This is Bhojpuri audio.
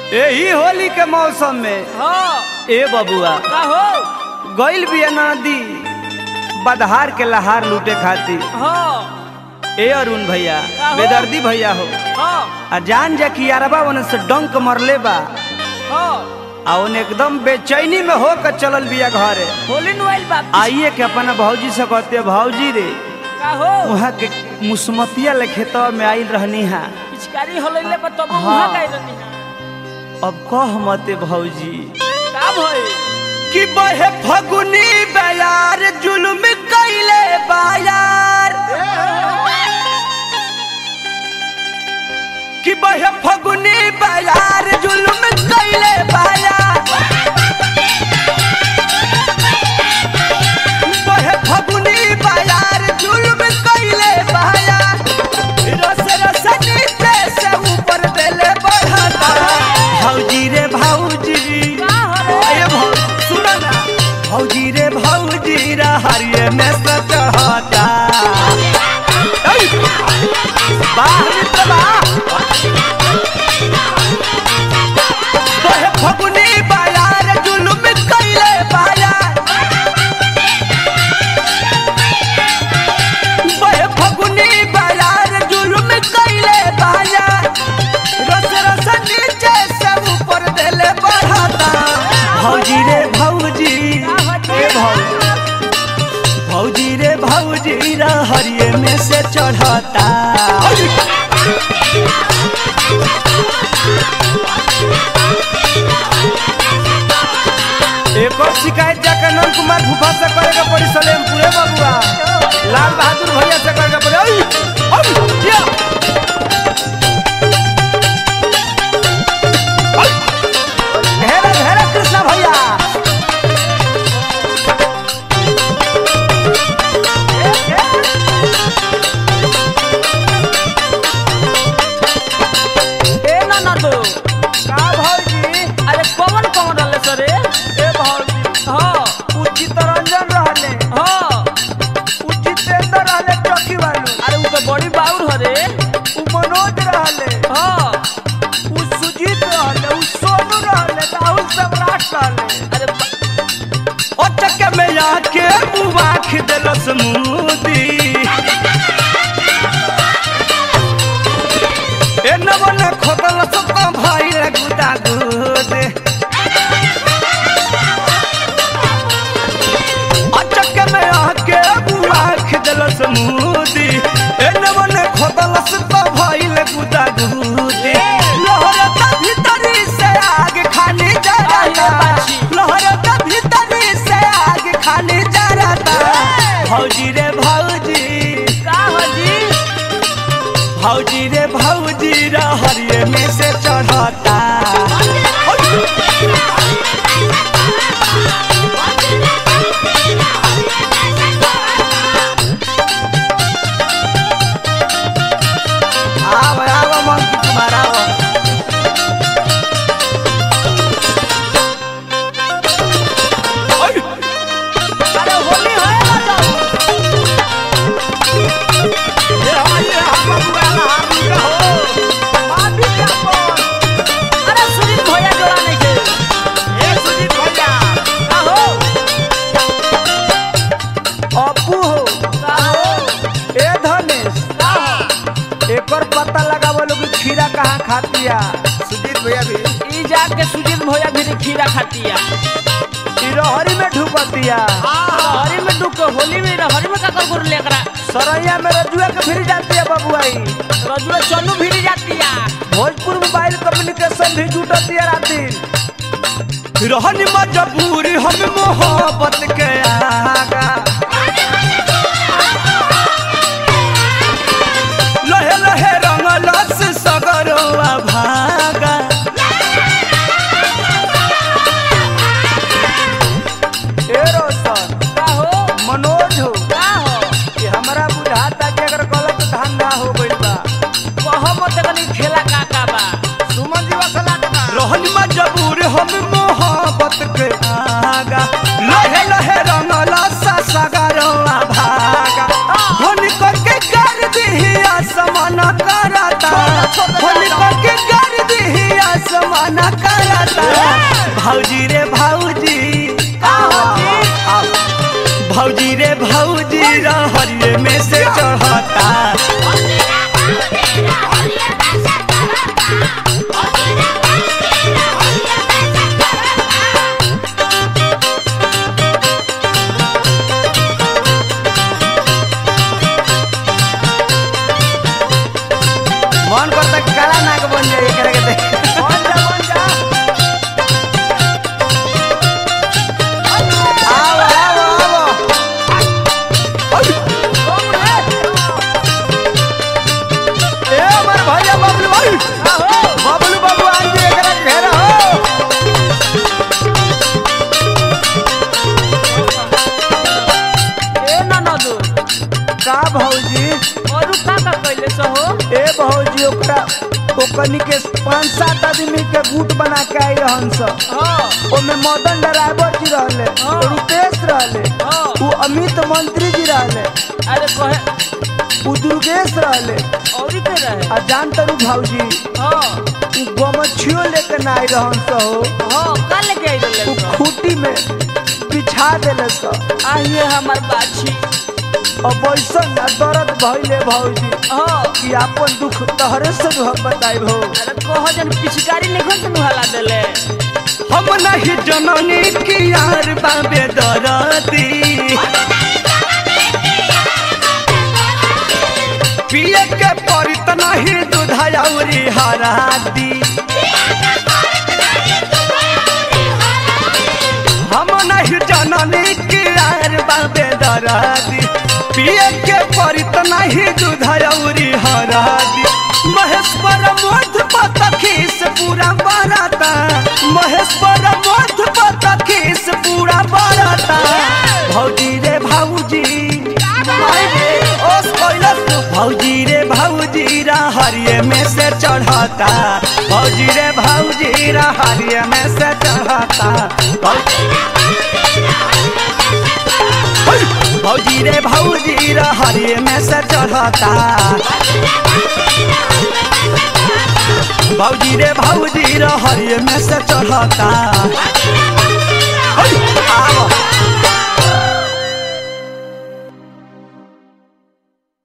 यही होली के मौसम में हाँ ए बबुआ का हो गइल बिया नदी बदहार के लहार लूटे खातिर हाँ ए अरुण भैया का हो? बेदर्दी भैया हो हाँ आ जान जा कि यारबा ओने से डंक मरले बा हाँ आ ओने एकदम बेचैनी में हो कर चलल बिया घरे होली नुआइल बाप आइए के अपना भौजी से कहते भौजी रे का हो वहाँ के मुसमतिया ले खेतवा में आइल रहनी हा पिचकारी होलैले पर तब हाँ। वहां गई रहनी है अब कह मते भौजी का भई कि बहे फगुनी बयार जुल्म कैले बायार कि बहे फगुनी बयार जुल्म कैले बायार बहे फगुनी बयार जुल्म कैले बायार रस रस नीचे से ऊपर देले बढ़ता भौजी रे भौजी का हो रे अरे भौ सुनो ना भौजी रे भौजी रा हरिये में सचहता ऐ! वाह मित्र वाह बहे फगुनी बायार जुलुम कैले बायार बहे फगुनी बायार जुलुम कैले बायार रस रस नीचे से ऊपर देले बढ़ता भौजी रे भौजी रे भौजी भौजी रे भौजी रा हरिये में से चढ़ता एक और शिकायत जाकर नंद कुमार भूपा से करेगा पड़ी सलेम पूरे बबुआ लाल बहादुर भैया से करेगा पड़ी ओई, ओई, जिया। ओई। घेरा घेरा कृष्णा भैया ए ना ना दो का भौजी अरे कौन कौन रहले सरे ए भौजी हाँ उचित रंजन रहले हाँ उचितेंद्र रहले चौकी वालू अरे उ तो बड़ी बाउर हरे उ मनोज रहले हाँ उ सुजीत रहले उ सोनू रहले राहुल सम्राट रहले अरे बा- ओटक में आके बुआख देलस मुदी ए नवन खोदलस तो भाई रे गुदा गुद ओटक में आके बुआख देलस मुदी ए नवन खोदलस तो भाई रे गुदा गुद लहरता भीतरी से आग खाली जराता लहरता भीतरी से आग खाली जराता भौजी रे भौजी का हो जी भौजी रे भौजी रे हरिये में से चढ़ता आव आव मंकी कुमार आव ओय! अरे होली होए ना जाओ ये हमारी ये हम बबुआ ला हार लूटा हो माफी क्या बोल अरे सुनील भैया जोड़ा नहीं के ए सुजीत भैया का हो अपू हो का हो ए धनेश का हो एकर पता लगावो लोग कि खीरा कहाँ खातिया सुजीत भैया भी ई जाके सुजीत भैया भी खीरा खातिया ई रहरी में ढुकतिया हरी में डूब के होली में हरी में का कर लेकरा सरैया में रजुआ के फिर जातिया बबुआई रजुआ चन्नू भी जातिया भोजपुर मोबाइल कम्युनिकेशन भी जुटतिया राती रहनी मजबूरी हम मोहब्बत के आगा लहे लहे रंगलस सगरवा भागा ए रोशन का हो मनोज हो का हो कि हमरा बुझाता कि अगर गलत धंधा हो गइल बा कहो मत कनी खेला का का बा सुमन जी वसला रहन मजबूर हम मोहब्बत के आगा लहे लहे रंगला सा भौजी रहरिये में से चढ़ता मन करता कि काला नाग बन जाए एकरा के देख बन जा बन जा आओ आओ आओ ए हमर भैया बबलू भाई बबलू बाबू आज एकरा के घेरा हो ए ननदो का भौजी और का का कैले सहो ए भौजी ओकरा ओकनी के पांच सात आदमी के गुट बना के आई रहन सब हाँ ओमे मदन ड्राइवर जी रहले हाँ। रुपेश रहले हाँ उ अमित मंत्री जी रहले अरे कहे उ दुर्गेश रहले और के रहे आ जान तरू भौजी हाँ उ गमछियो लेके ना आई रहन स हो हाँ का लेके आई उ रहले खूटी में बिछा देले स आइए हमार बाछी अब ऐसन ना दर्द भइले भौजी हाँ कि आपन दुख तहरे से दुख बताई भौ अरे कह जन पिचकारी निकल से नुहाला देले हम नहीं जननी की यार बाबे दरदी पिए के परित नहीं दूधायौरी हरादी हम नहीं जननी की यार बाबे दरदी पिए के परित नहीं दूधायौरी हरादी महेश्वर मोध पतखीस पूरा बराता महेश्वर मोध पतखीस पूरा बराता भौजी रे भौजी भाई रे, ओस कैलस तू। भौजी रे भौजी रा हरिये में से चढ़ता भौजी रे भौजी रा हरिये में से चढ़ता भौजी भौजी रे भौजी रा हरिये में से चढ़ता भौजी रे भौजी रा हरिये में से चढ़ता आ